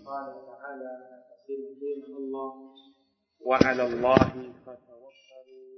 قال تعالى أسير دين الله وعلى الله فتوكلوا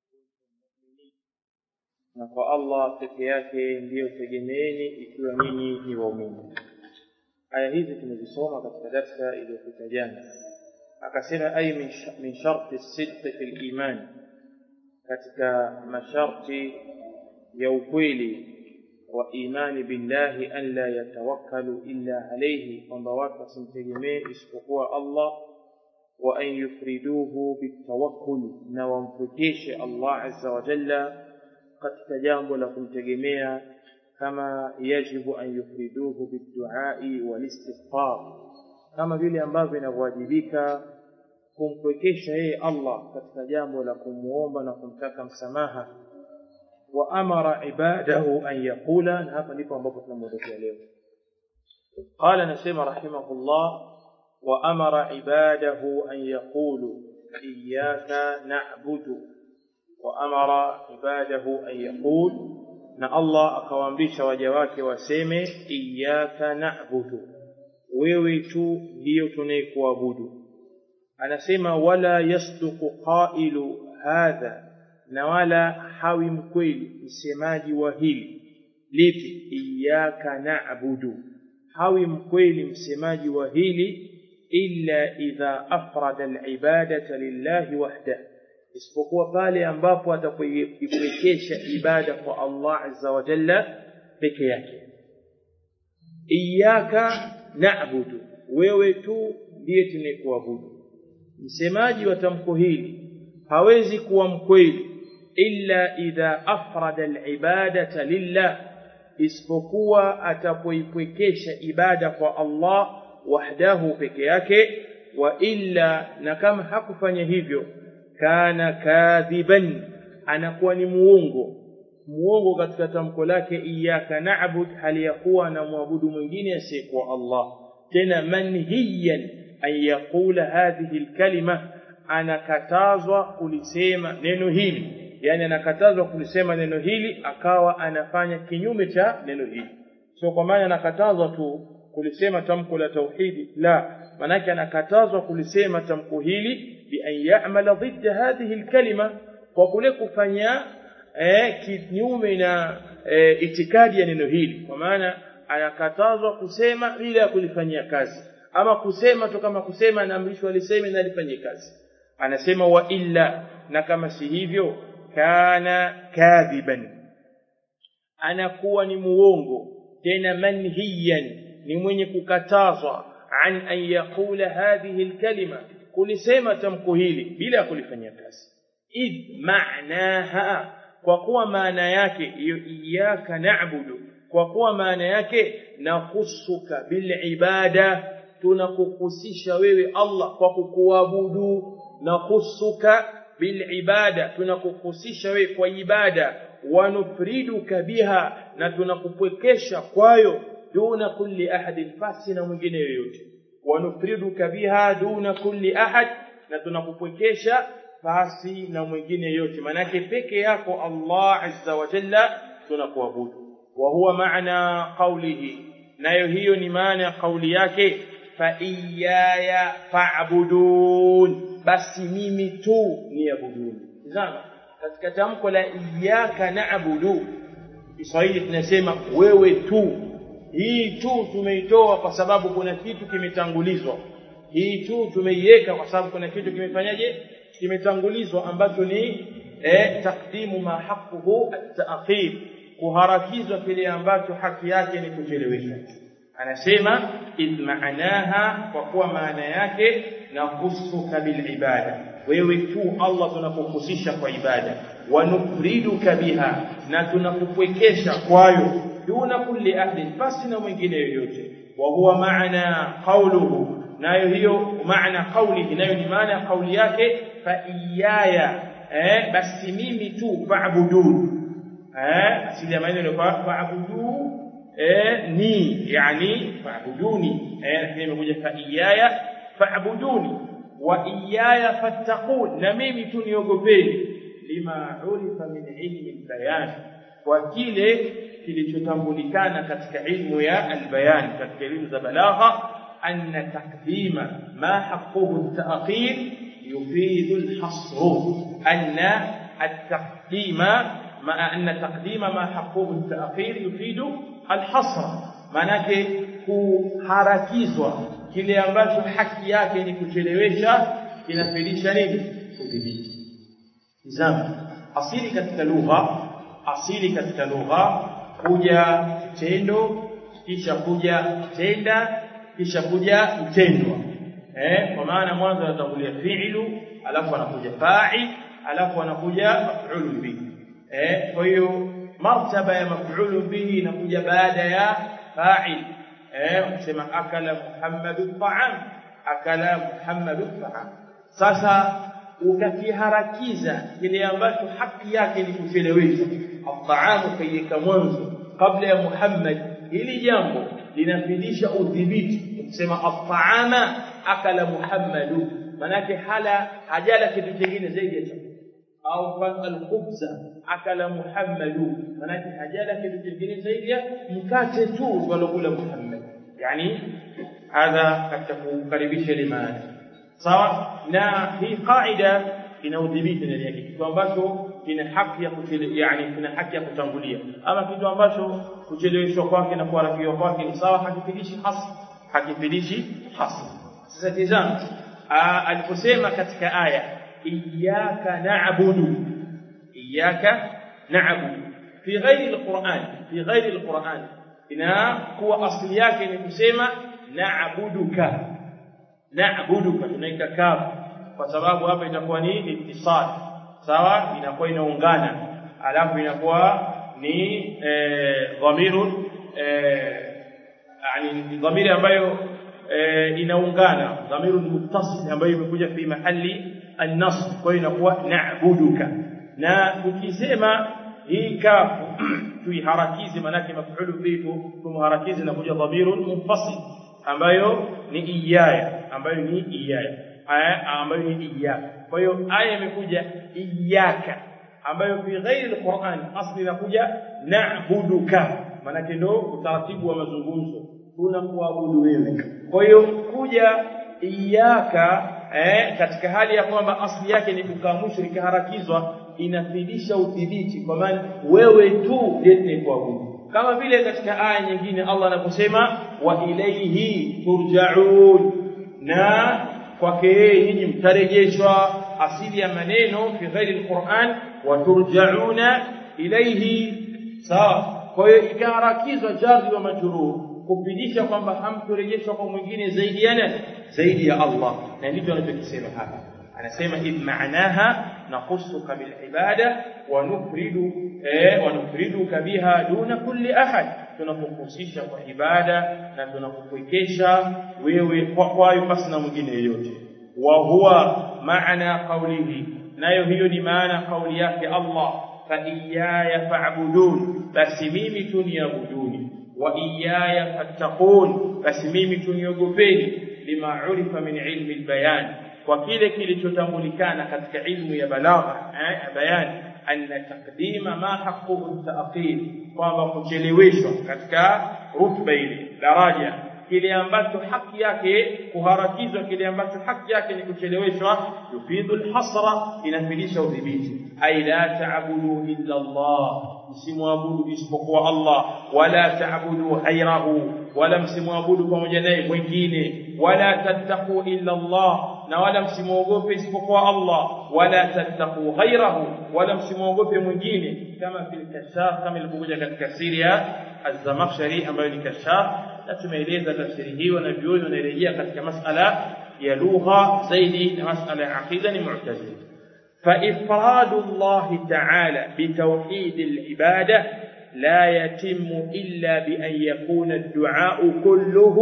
na kwa Allah peke yake ndiyo tegemeeni ikiwa nyinyi ni waumini. Aya hizi tumezisoma katika darsa iliyopita jana. Akasema ay min, min sharti sidqi fil iman, katika masharti ya ukweli wa imani billahi an la yatawakkalu illa alayhi, kwamba watu wasimtegemee isipokuwa Allah wa an yufriduhu bitawakkul, na wampwekeshe Allah azza wa jalla katika jambo la kumtegemea kama yajibu an yufriduhu biduai walistighfar, kama vile ambavyo inavyowajibika kumpwekesha yeye Allah katika jambo la kumuomba na kumtaka msamaha. Wa amara ibadahu an yaqula, na hapa ndipo ambapo tunamwelekea leo. Qala, anasema rahimahullah, wa amara ibadahu an yaqulu iyyaka na'budu وأمر عباده أن يقول na Allah akawaamrisha waja wake waseme iyyaka na'budu, wewe tu ndiyo tunayekuabudu. Anasema wala yasduqu qailu hadha, na wala hawi mkweli msemaji wa hili lipi, iyyaka na'budu, hawi mkweli msemaji wa hili illa idha afrada al-ibadata lillahi wahdahu isipokuwa pale ambapo atakuipwekesha ibada kwa Allah azza wa jalla peke yake. Iyyaka na'budu, wewe tu ndiye tunayekuabudu. Msemaji wa tamko hili hawezi kuwa mkweli illa idha afrada alibadata lillah, isipokuwa atapoipwekesha ibada kwa Allah wahdahu peke yake, wa illa, na kama hakufanya hivyo kana kadhiban, anakuwa ni muongo muongo katika tamko lake iyyaka na'bud, hali ya kuwa anamwabudu mwingine asiyekuwa Allah. Tena manhiyan an yaqula hadhihi alkalima, anakatazwa kulisema neno hili, yani anakatazwa kulisema neno hili akawa anafanya kinyume cha neno hili. Sio kwa maana anakatazwa tu kulisema tamko la tauhidi, la, manake anakatazwa kulisema tamko hili بأن يعمل ضد هذه الكلمة وكule kufanya eh, kinyume na eh, itikadi ya neno hili kwa maana anakatazwa kusema bila ya kulifanyia kazi ama kusema tu kama kusema anaamrishwa aliseme na alifanyie kazi anasema wa illa na kama si hivyo kana kadhiban anakuwa ni muongo tena manhiyan ni mwenye kukatazwa an an yaqula hadhihi alkalima kulisema tamko hili bila ya kulifanyia kazi idh maanaha kwa kuwa maana yake hiyo iyyaka na'budu kwa kuwa maana yake nakusuka bil ibada tunakuhusisha wewe Allah kwa kukuabudu nakusuka bil ibada tunakuhusisha wewe kwa ibada wanufriduka biha na tunakupwekesha kwayo duna kulli ahadin fasi na mwingine yoyote wanufriduka biha duna kulli ahad, na tunakupwekesha pasi na mwingine yote, manake peke yako Allah azza wa jalla tunakuabudu. Wa huwa maana qawlihi, nayo hiyo ni maana ya kauli yake, fa iyaya fa'budun, basi mimi tu niabuduni. Tazama katika tamko la iyyaka na'budu, Kiswahili tunasema wewe tu hii tu tumeitoa kwa sababu kuna kitu kimetangulizwa. Hii tu tumeiweka kwa sababu kuna kitu kimefanyaje? Kimetangulizwa ambacho ni eh, takdimu ma haquhu at-ta'khir, kuharakizwa kile ambacho haki yake ni kucheleweshwa. Anasema idh maanaha, kwa kuwa maana yake nahusuka bil ibada, wewe tu Allah tunakuhusisha kwa ibada, wanufriduka biha, na tunakupwekesha kwayo duna kulli ahdin, basi na mwingine yoyote. Wa huwa maana qawluhu, nayo hiyo maana qawlihi, nayo ni maana ya kauli yake, fa iyaya, eh, basi mimi tu fa'budun. Eh, asili ya maneno ni fa'budu eh, ni yani fa'buduni, eh, lakini imekuja fa iyaya fa'buduni wa iyaya fattaqun, na mimi tu niogopeni, lima urifa min ilmi bayan, kwa kile kilichotambulikana katika ilmu ya albayan katika elimu za balagha anna taqdima ma haqquhu at-ta'khir yufidu al-hasr anna at-taqdima ma anna taqdima ma haqquhu at-ta'khir yufidu al-hasr manake kuharakizwa kile ambacho haki yake ni kuchelewesha inafidisha nini udhibiti tizama asili katika lugha asili katika lugha kuja kitendo kisha kuja tenda kisha kuja mtendwa eh kwa maana mwanzo anatangulia fi'lu alafu anakuja fa'il alafu anakuja maf'ul bihi eh kwa hiyo martaba ya maf'ul bihi inakuja baada ya fa'il eh ukisema akala muhammadu ta'am akala muhammadu ta'am sasa ukakiharakiza kile ambacho haki yake ni kuchelewesha at'amu kayyika mwanzo kabla ya muhammad hili jambo linafidisha udhibiti ukisema at'ama akala muhammadu manake hala hajala kitu kingine zaidi ya chakula au al-khubza akala muhammadu manake hajala kitu kingine zaidi ya mkate tu walokula muhammad yani hadha katika kukaribisha limani sawa na hii qaida ina udhibiti ndani yake kitu ambacho kina haki ya kuchele yani kina haki ya kutangulia ama kitu ambacho kucheleweshwa kwake na kuharakiwa kwake ni sawa hakifidishi hasi hakifidishi hasi sasa tizama aliposema katika aya iyyaka na'budu iyyaka na'budu fi ghairi alquran fi ghairi alquran inakuwa asili yake ni kusema na'buduka na'buduka tunaika kafu kwa sababu hapa itakuwa ni ittisal sawa inakuwa inaungana alafu inakuwa ni dhamirun yani dhamiri ambayo inaungana dhamirun muttasil ambayo imekuja fi mahali an-nasb kwa hiyo inakuwa na'buduka na ukisema hii kafu tuiharakize manake maf'ulu bihi tumharakize na kuja dhamirun munfasil ambayo ni iyaya ambayo ni iyaya aya ambayo ni iyaka kwa hiyo aya imekuja iyaka ambayo fi ghairi alquran asli inakuja na'buduka manake ndo utaratibu wa mazungumzo tunakuabudu wewe kwa hiyo kuja iyaka eh, katika hali ya kwamba asli yake ni kukaa mwisho ikaharakizwa inafidisha udhibiti kwa maana wewe tu ndiye kuabudu kama vile katika aya nyingine Allah anaposema wa ilayhi turja'un na kwake yeye nyinyi mtarejeshwa asili ya maneno fi ghairi alquran wa turja'una ilayhi sawa kwa hiyo ikaharakizwa jarri wa majrur kupidisha kwamba hamturejeshwa kwa mwingine zaidi ya nani zaidi ya Allah na ndivyo anachokisema hapa anasema id maanaha nakhussuka bil ibada wa nufridu eh wa nufriduka biha duna kulli ahad tunakuhusisha kwa ibada na tunakukuikesha wewe kwa kwayo pasi na mwingine yeyote wa huwa maana qawlihi nayo hiyo ni maana kauli yake Allah fa iyaya fa'budun basi mimi tuniabuduni wa iyaya fattaqun basi mimi tuniogopeni lima urifa min ilmi albayan kwa kile kilichotambulikana katika ilmu ya balagha eh bayani anna taqdima ma haqquhu ta'khir kwamba kucheleweshwa katika rutba ile daraja kile ambacho haki yake kuharakizwa kile ambacho haki yake ni kucheleweshwa yufidu alhasra inafidisha udhibiti ay la ta'budu illa Allah msimwabudu isipokuwa Allah wala ta'budu ghayrahu wala msimwabudu pamoja naye mwingine wala tattaqu illa Allah na wala msimwogope isipokuwa Allah wala tattaqu ghayrahu wala msimwogope mwingine kama fil kashaf kama ilivyokuja katika siri ya az-Zamakhshari ambayo ni kashaf na tumeeleza tafsiri hiyo na vioni wanarejea katika masala ya lugha zaidi na masala ya aqida ni mu'tazili فإفراد الله تعالى بتوحيد العبادة لا يتم إلا بأن يكون الدعاء كله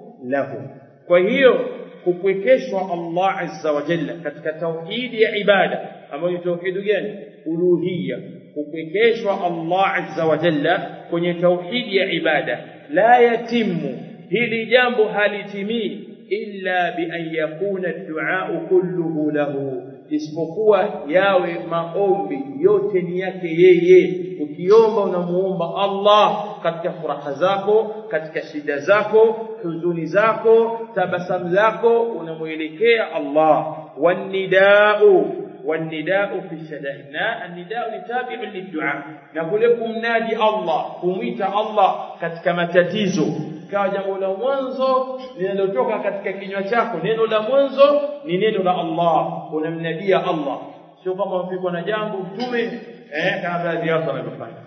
له وهي kupwekeshwa Allah azza wa jalla katika tauhidi ya ibada ambayo ni tauhidi gani uluhiyya kupwekeshwa Allah azza wa jalla kwenye tauhidi ya ibada la yatimu hili jambo halitimii illa bi an yakuna ad-du'a kulluhu lahu isipokuwa yawe maombi yote ni yake yeye ukiomba unamuomba Allah katika furaha zako katika shida zako huzuni zako tabasamu zako unamuelekea Allah wanidau والنداء في الشدائد النداء تابع للدعاء نقول لكم نادي الله kumwita Allah katika matatizo kawa jambo la mwanzo linalotoka katika kinywa chako neno la mwanzo ni neno la Allah unamnadia Allah sio kama mpiko na jambo mtume eh kama baadhi yao wanavyofanya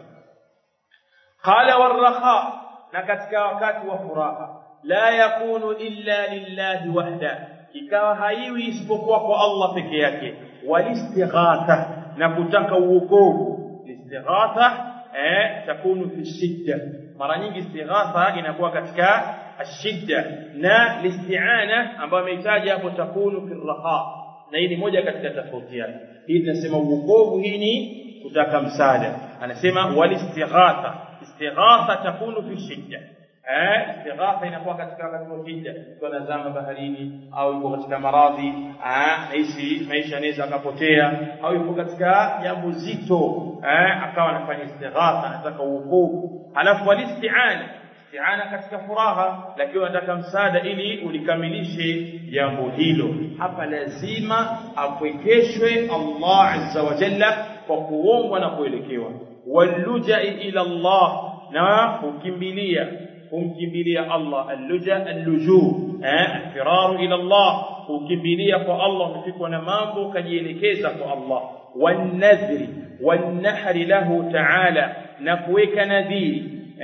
qala warraha na katika wakati wa furaha la yakunu illa lillahi wahda ikawa haiwi isipokuwa kwa Allah peke yake والاستغاثه na kutaka uokovu istighatha eh takunu fi shidda mara nyingi istighatha inakuwa katika ashidda na listi'ana ambayo amehitaji hapo takunu fi raha na hii ni moja katika tofauti yake hii tunasema uokovu hii ni kutaka msaada anasema walistighatha istighatha takunu fi shidda eh istighatha inakuwa katika wakati wa shida mtu anazama baharini au yuko katika maradhi ah naishi maisha yanaweza akapotea au yuko katika jambo zito eh akawa anafanya istighatha anataka uokovu alafu walisti'ana isti'ana katika furaha lakini anataka msaada ili ulikamilishe jambo hilo hapa lazima apwekeshwe Allah azza wa jalla kwa kuombwa na kuelekewa walluja ila Allah na kukimbilia kumkimbilia Allah alluja alluju eh firaru ila Allah kukimbilia kwa Allah umefikwa na mambo kajielekeza kwa Allah wanadhri wanahri lahu ta'ala na kuweka nadhiri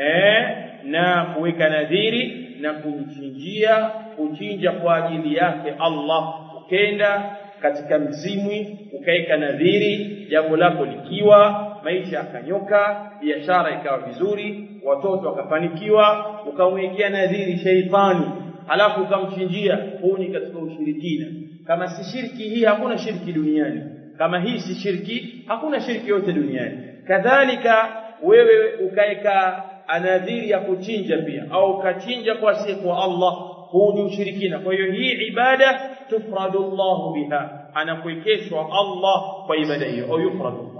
eh na kuweka nadhiri na kumchinjia kuchinja kwa ajili yake Allah ukenda katika mzimwi ukaweka nadhiri jambo lako likiwa maisha yakanyoka biashara ikawa vizuri watoto wakafanikiwa ukamwekea nadhiri sheitani halafu ukamchinjia huu ni katika ushirikina kama si shirki hii hakuna shirki duniani kama hii si shirki hakuna shirki yote duniani kadhalika wewe ukaeka anadhiri ya kuchinja pia au ukachinja kwa siku wa Allah huu ni ushirikina kwa hiyo hii ibada tufradu Allah biha anakuwekeshwa Allah kwa ibada hiyo au yufradu Allah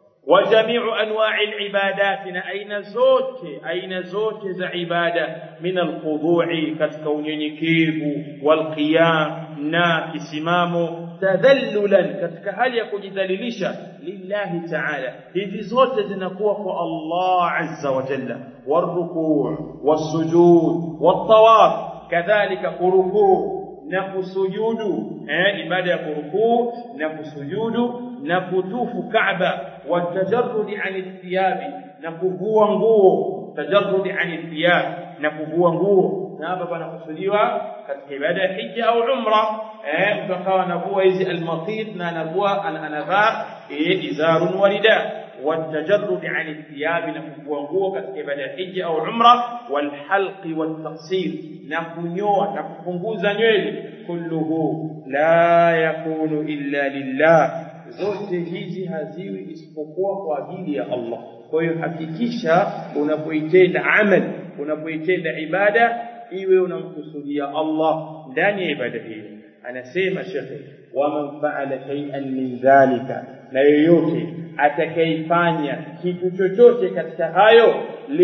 وجميع انواع العبادات اين zote aina zote za ibada min alkhudhu'i katika unyenyekevu walqiyam na kisimamo tadhallulan katika hali ya kujidhalilisha lillahi ta'ala hizi zote zinakuwa kwa Allah azza wa jalla warruku' wasujud wattawaf kadhalika kurukuu na kusujudu eh ibada ya kurukuu na kusujudu na kutufu Kaaba watajarrudi ani thiyabi na kuvua nguo tajarrudi ani thiyab na kuvua nguo na hapa panakusudiwa katika ibada ya hija au umra eh mtu akawa anavua hizi almatit na anavua anavaa izarun walida والتجرد عن الثياب نكفوا katika ibada ya hija au umra walhalq والتقصير na kunyoa na kupunguza nywele kulluhu la yakunu illa lillah zote hizi haziwi isipokuwa kwa ajili ya Allah kwa hiyo hakikisha unapoitenda amal unapoitenda ibada iwe unamkusudia Allah ndani ya ibada hiyo anasema shekhe waman faala shay'an min dhalika na yoyote atakayefanya kitu chochote katika hayo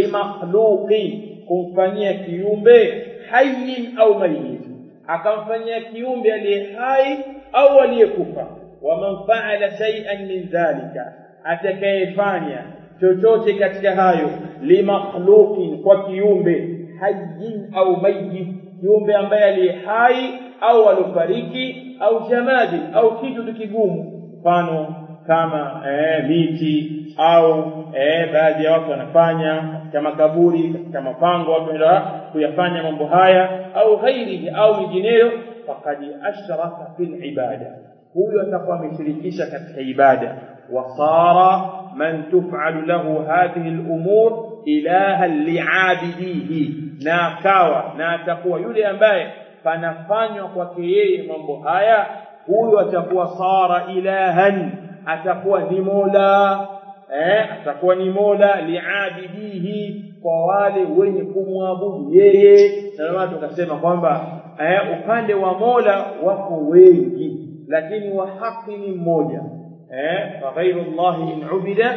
limakhluqi kumfanyia kiumbe hayyin au mayyit akamfanyia kiumbe aliye hai au aliyekufa waman faala shay'an min dhalika atakayefanya chochote katika hayo limakhluqin kwa kiumbe hayyin au mayyit kiumbe ambaye aliye hai au alofariki au jamadi au kitu kigumu mfano kama eh, miti au eh, baadhi ya watu wanafanya katika makaburi katika mapango watu wanaenda kuyafanya mambo haya au ghairihi au mingineyo faqad ashraka fil ibada huyo atakuwa ameshirikisha katika ibada wasara man tuf'alu lahu hadhihi al-umur ilaha li'abidihi na akawa na atakuwa yule ambaye panafanywa kwake yeye mambo haya huyo atakuwa sara ilahan atakuwa ni mola eh atakuwa ni mola liabidihi kwa wale wenye kumwabudu yeye na watu wakasema kwamba eh upande wa mola wako wengi lakini wa haki ni mmoja eh fa ghairu allah in ubida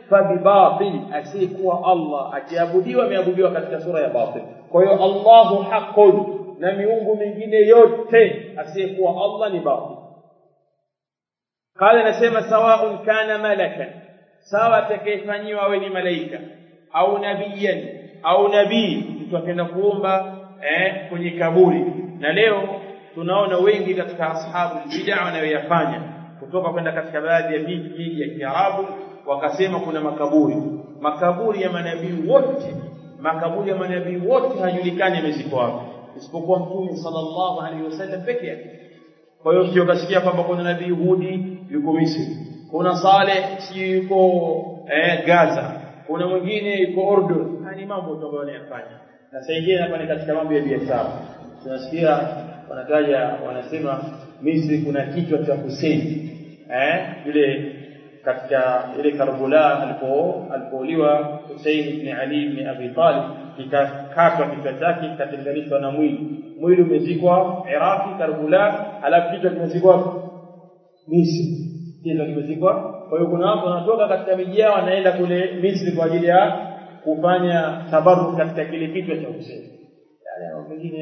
fabibatil asiyekuwa Allah akiabudiwa ameabudiwa katika sura ya batil kwa hiyo Allahu haqqun na miungu mingine yote asiyekuwa Allah ni batil قال anasema sawaun kana malakan sawa atakayefanyiwa awe ni malaika au nabiyan au nabii mtu akaenda kuomba eh, kwenye kaburi na leo tunaona wengi katika ashabu bid'a wanayoyafanya kutoka kwenda katika baadhi ya miji ya Kiarabu wakasema kuna makaburi makaburi ya manabii wote makaburi ya manabii wote hajulikani yamezikwa wapi isipokuwa mtume sallallahu alaihi wasallam peke yake kwa hiyo sio kasikia kwamba kuna nabii Hudi yuko Misri kuna Saleh si yuko eh, Gaza kuna mwingine yuko Ordon haya ni mambo tu ambayo wanayafanya na saa ingine hapa ni katika mambo ya biashara tunasikia wanataja wanasema Misri kuna kichwa cha Hussein eh yule katika ile Karbala alipo alipouliwa Hussein ibn Ali ibn Abi Talib kikakatwa kichwa chake kikatenganishwa na mwili mwili umezikwa Iraki Karbala alafu kichwa kimezikwa Misri ndio kimezikwa kwa hiyo kuna watu wanatoka katika miji yao wanaenda kule Misri kwa ajili ya kufanya tabarruk katika kile kichwa cha Hussein yale mengine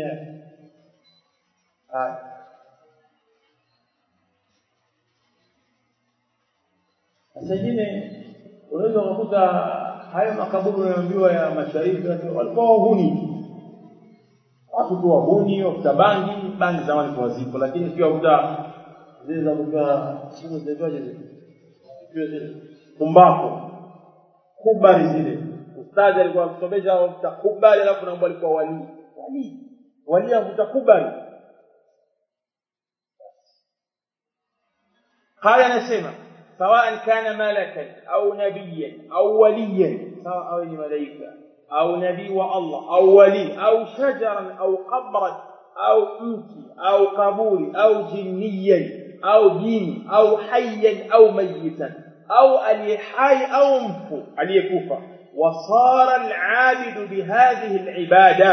haya Sasa ingine unaweza kukuta hayo makaburi unayoambiwa ya mashariki walikuwa wahuni. Watu tu wahuni, wakuta bangi, bangi zamani kwa zipo, lakini sio wakuta zile za kutoa simu zinaitwaje zile? Sio zile. Kumbako. Kubari zile. Ustadhi alikuwa akisomesha wakuta kubari alafu naomba alikuwa wali. Wali. Wali avuta kubari. Qala anasema سواء كان ملكا أو نبيا أو وليا سواء أو ملائكة أو نبي والله أو ولي أو شجرا أو قبرا أو متي أو قبور أو جنيا أو جن أو حيا أو ميتا أو اليحي أو مفو اليكوفة وصار العابد بهذه العبادة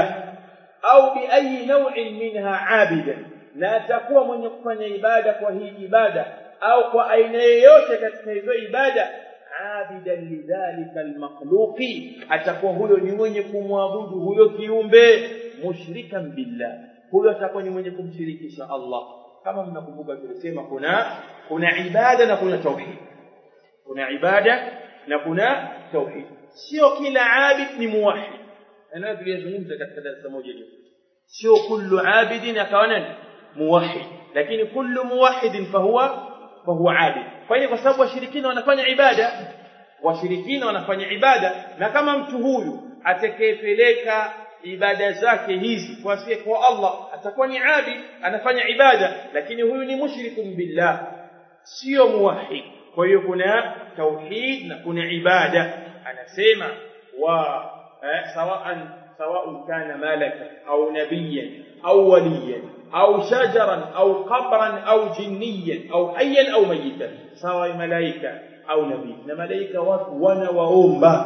أو بأي نوع منها عابدا لا تكون من يكون عبادة وهي عبادة au kwa aina yoyote katika hizo ibada abidan lidhalika almakhluqi atakuwa huyo ni mwenye kumwabudu huyo kiumbe mushrikan billah huyo atakuwa ni mwenye kumshirikisha Allah kama mnakumbuka tulisema kuna kuna ibada na kuna tauhid kuna ibada na kuna tauhid sio kila abid ni muwahhid ana tulizungumza katika darasa moja iliyopita sio kullu abidin akawa nani muwahhid lakini kullu muwahhidin fahuwa fahuwa abid kwa hiyo kwa sababu washirikina wanafanya ibada washirikina wanafanya ibada na kama mtu huyu atakayepeleka ibada zake hizi kwa asiye kwa Allah atakuwa ni abid anafanya ibada lakini huyu ni mushrikun billah sio muwahhid kwa hiyo kuna tauhid na kuna ibada anasema wa eh, sawaan سواء كان ملكا أو نبيا أو وليا أو شجرا أو قبرا أو جنيا أو حيا أو ميتا سواء ملائكة أو نبي ملائكة وانا وأمبا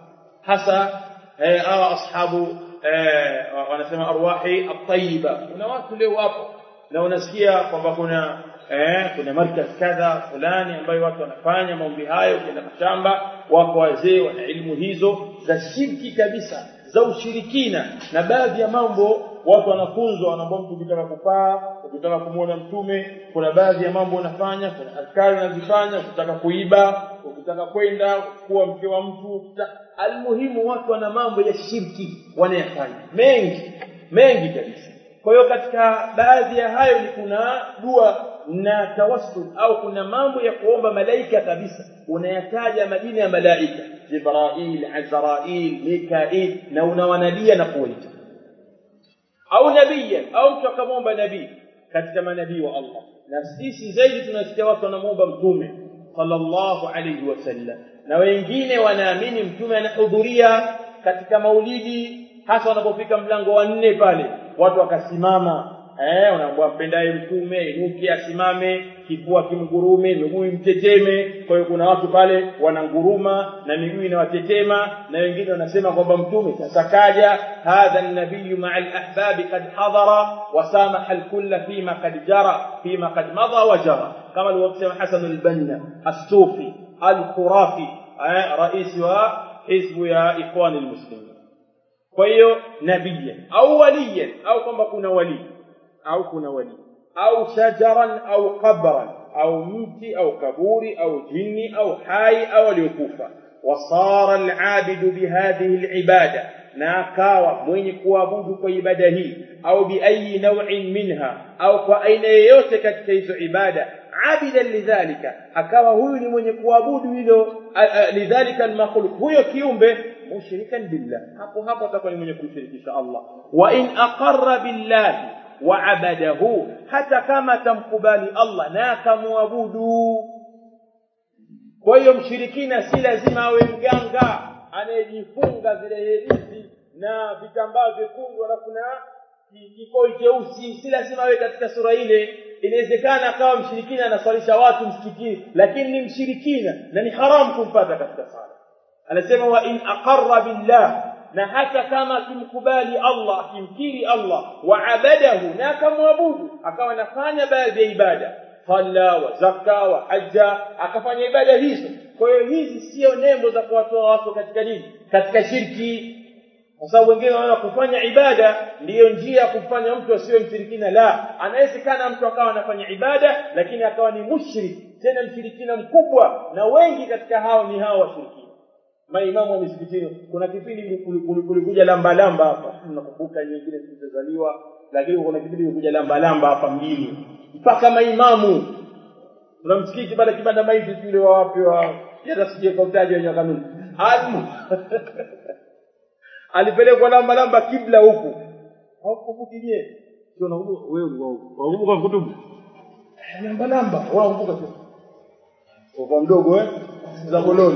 حسا أرى أصحاب wanasema arwahi at-tayyiba kuna watu leo wapo na unasikia kwamba kuna eh kuna markaz kadha fulani ambayo watu wanafanya maombi hayo kenda mashamba wako wazee wana elimu hizo za shirki kabisa za ushirikina na baadhi ya mambo watu wanafunzwa wanaambia mtu ukitaka kupaa ukitaka kumwona mtume kuna baadhi ya mambo unafanya kuna adhkari unazifanya ukitaka kuiba ukitaka kwenda kuwa mke wa mtu almuhimu watu wana mambo ya shirki wanayafanya mengi mengi kabisa kwa hiyo katika baadhi ya hayo ni kuna dua na tawassul au kuna mambo ya kuomba malaika kabisa unayataja majina ya malaika Jibrail, Azrail, Mikail na unawanadia na kuwaita au nabia au mtu akamwomba nabii katika manabii wa Allah na sisi zaidi tunasikia watu wanamwomba mtume sallallahu alayhi wasallam na wengine wanaamini mtume anahudhuria katika maulidi hasa wanapofika mlango wa nne pale watu wakasimama eh unaambiwa mpendaye mtume inuke asimame kifua kimgurume miguu mteteme kwa hiyo kuna watu pale wananguruma na miguu inawatetema na wengine wanasema kwamba mtume sasa kaja hadha an-nabiy ma'a al-ahbab qad hadara wa samaha al-kull fima qad jara fima qad madha wa jara kama alivyosema Hasan al-Banna as-Sufi al-Khurafi rais wa hizbu ya ikhwani almuslimin kwa hiyo nabiyan au waliyan au kwamba kuna wali au kuna wali au shajaran au qabran au mti au kaburi au jini au hai au aliyokufa wasara alabidu bihadhihi alibada na akawa mwenye kuabudu kwa ibada hii au biayi naw'in minha au kwa aina yoyote katika hizo ibada abidan lidhalika akawa huyu ni mwenye kuabudu hilo lidhalika almakhluq huyo kiumbe mushrikan billah hapo hapo atakuwa ni mwenye kumshirikisha Allah wa in aqarra billahi wa abadahu hata kama tamkubali Allah na akamwabudu kwa hiyo mshirikina si lazima awe mganga anayejifunga zile herizi na vitambaa vyekundu alafu na kikoi cheusi si lazima awe katika sura ile inawezekana akawa mshirikina anaswalisha watu msikitini lakini ni mshirikina na ni haramu kumpata katika sala anasema wa in aqarra billah na hata kama akimkubali Allah akimkiri Allah wa abadahu na akamwabudu akawa anafanya baadhi ya ibada salla wa zaka wa hajja akafanya ibada hizo kwa hiyo hizi sio nembo za kuwatoa watu katika nini katika shirki kwa sababu wengine wanaona kufanya ibada ndiyo njia ya kufanya mtu asiwe mshirikina la anawezekana mtu akawa anafanya ibada lakini akawa ni mushrik tena mshirikina mkubwa na wengi katika hao ni hao washirikina maimamu wa misikitini kuna kipindi kulikuja lamba lamba hapa nakumbuka nyingine zilizozaliwa lakini kuna kipindi kulikuja lamba lamba hapa mjini mpaka maimamu kuna msikiti pale kibanda maiti yule wa wapi wa hata sije kwa utaji wenye kanuni alimu alipelekwa lamba lamba kibla huku haukumbuki je sio nakumbuka wewe wakumbuka kutubu lamba lamba wakumbuka sio kwa mdogo eh za koloni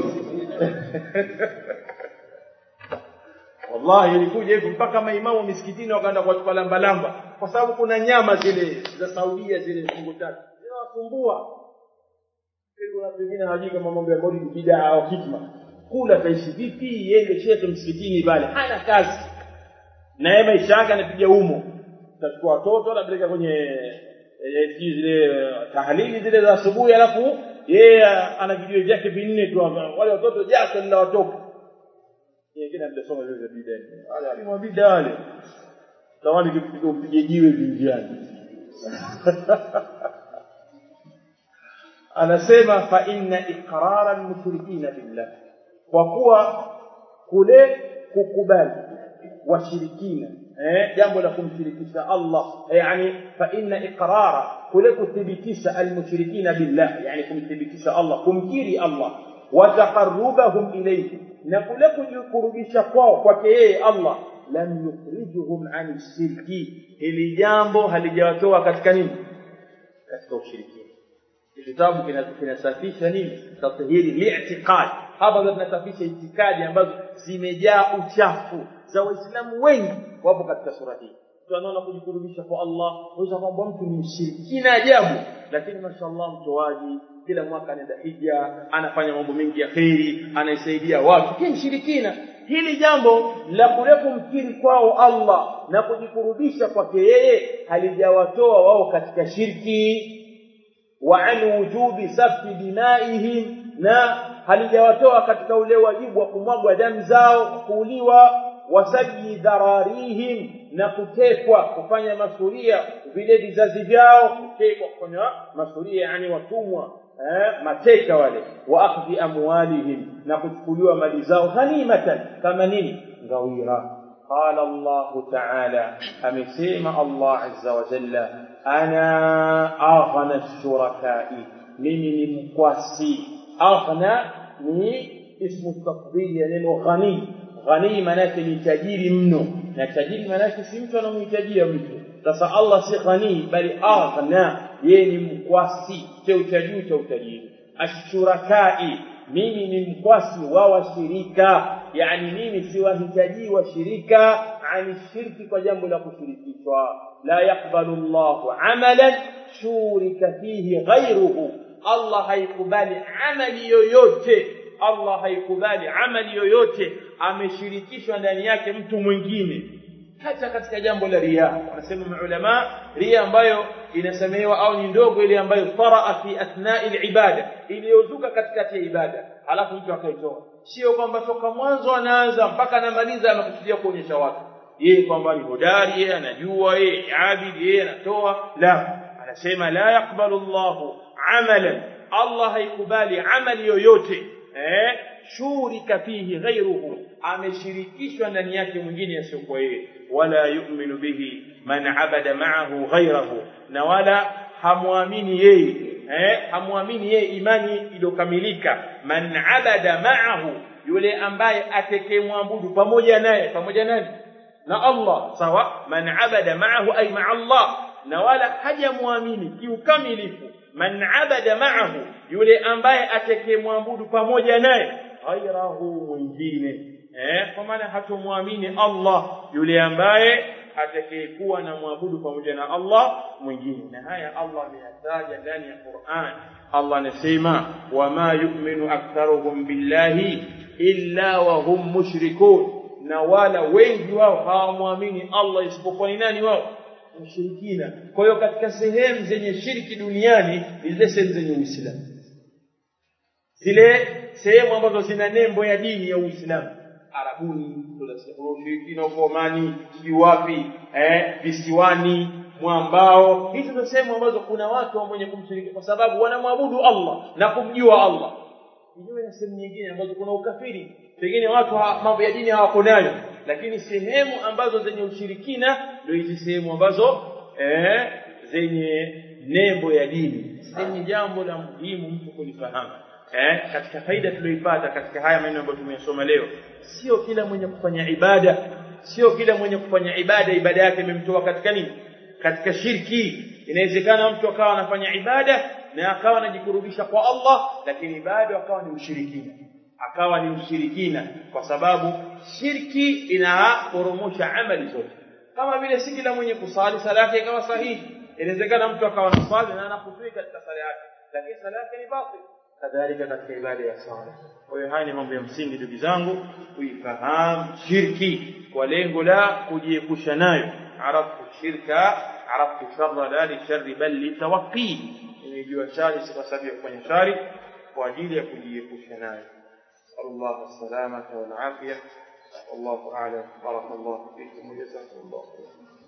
wallahi ilikuja hivi mpaka maimamu misikitini wakaenda kuwachukua lamba lamba kwa sababu kuna nyama zile za Saudia zile fungu tatu zinawasumbua kuna wengine hawajui kama mambo ya maulidi bidaa au hikma kula taishi vipi yende shekhe msikitini pale hana kazi na yeye maisha yake anapiga humo utachukua watoto anapeleka kwenye zile tahlili zile za asubuhi alafu yeye ana video vyake vinne tu wale watoto jasho linawatoka nyingine amesoma vile vya bid'a wale alimwambia wale tawali kipiga upige jiwe vinjiani anasema fa inna iqrara almushrikina billah kwa kuwa kule kukubali washirikina eh jambo la kumshirikisha Allah yani fa inna iqrara kule kuthibitisha almushrikina billah yani kumthibitisha Allah kumkiri Allah wa taqarrubahum ilayhi na kule kujikurubisha kwao kwake yeye Allah lam yukhrijuhum an shirki hili jambo halijawatoa katika nini katika ushirikina kitabu kinasafisha nini tathhiri li'tiqad hapa ndio tunasafisha itikadi ambazo zimejaa uchafu za waislamu wengi wapo katika sura hii tunaona kujikurubisha kwa Allah unaweza kwamba mtu ni mshirikina ajabu lakini mashallah mtoaji kila mwaka anaenda hija anafanya mambo mengi ya kheri anaisaidia watu kile mshirikina hili jambo la kule kumkiri kwao Allah na kujikurubisha kwake yeye halijawatoa wao katika shirki wa an wujubi safi dimaihim na halijawatoa katika ule wajibu wa kumwagwa damu zao kuuliwa wasaji dhararihim na kutekwa kufanya masuria vile vizazi vyao kutekwa kufanya masuria yani watumwa eh, mateka wale wa akhdhi amwalihim na kuchukuliwa mali zao ghanimatan kama nini ngawira قال الله تعالى أمسيم الله عز وجل أنا أغنى الشركاء من مقواسي أغنى من اسم التفضيل يعني غني غني manake ni tajiri mno na tajiri manake si mtu anamhitajia mtu sasa Allah si ghani bali aghna yeye ni mkwasi cheo cha juu cha utajiri ashurakai mimi ni mkwasi wa washirika yani mimi siwahitaji washirika ani shirki kwa jambo la kushirikishwa la yakbalu Allahu amalan shurika fihi ghayruhu Allah haikubali amali yoyote Allah haikubali amali yoyote ameshirikishwa ndani yake mtu mwingine hata katika jambo la ria wanasema maulama ria ambayo inasemewa au ni ndogo ile ambayo taraa fi athnai libada iliyozuka katikati ya ibada halafu mtu akaitoa sio kwamba toka mwanzo anaanza mpaka anamaliza anakusudia kuonyesha watu yeye kwamba ni hodari yeye anajua yeye abidi yeye anatoa la anasema la yaqbalu llahu amalan allah haikubali amali yoyote eh shurika fihi ghairuhu ameshirikishwa ndani yake mwingine asiyokuwa yeye wala yu'minu bihi man abada ma'ahu ghairahu na wala hamwamini yeye eh hamwamini yeye imani iliyokamilika man abada ma'ahu yule ambaye atekemwabudu pamoja naye pamoja nani na Allah sawa man abada ma'ahu ay ma'a Allah na wala hajamwamini kiukamilifu man abada ma'ahu yule ambaye atekemwabudu pamoja naye ghairahu mwingine eh kwa maana hatomwamini Allah yule ambaye atakayekuwa na mwabudu pamoja na Allah mwingine na haya Allah ameyataja ndani ya Qur'an Allah anasema wama yu'minu aktharuhum billahi illa wa hum mushrikun na wala wengi wao hawamwamini Allah isipokuwa ni nani wao mushirikina kwa hiyo katika sehemu zenye shirki duniani ni zile sehemu zenye Uislamu zile sehemu ambazo zina nembo ya dini ya Uislamu Arabuni ushirikina huko Omani sijui wapi eh visiwani mwambao hizo ndio sehemu ambazo kuna watu wenye kumshiriki kwa sababu wanamwabudu Allah na kumjua Allah kinyume na sehemu nyingine ambazo kuna ukafiri pengine watu mambo ya dini hawako nayo lakini sehemu ambazo zenye ushirikina ndio hizi sehemu ambazo eh zenye nembo ya dini ni jambo la muhimu mtu kulifahamu eh katika faida tuliyoipata katika haya maneno ambayo tumeyasoma leo sio kila mwenye kufanya ibada sio kila mwenye kufanya ibada ibada yake imemtoa katika nini katika shirki inawezekana mtu akawa anafanya ibada na akawa anajikurubisha kwa Allah lakini bado akawa ni mshirikina akawa ni mshirikina kwa sababu shirki inaporomosha amali zote kama vile si kila mwenye kusali sala yake ikawa sahihi inawezekana mtu akawa anasali na anakutii katika sala yake lakini sala yake ni batil kadhalika katika ibada ya sala kwa hiyo haya ni mambo ya msingi ndugu zangu kuifahamu shirki kwa lengo la kujiepusha nayo araftu shirka araftu sharra la li sharri bal li tawaqqi nimejua shari si kwa sababu ya kufanya shari kwa ajili ya kujiepusha nayo نسأل الله السلامة والعافية والله أعلم بارك الله فيكم وجزاكم الله خيرا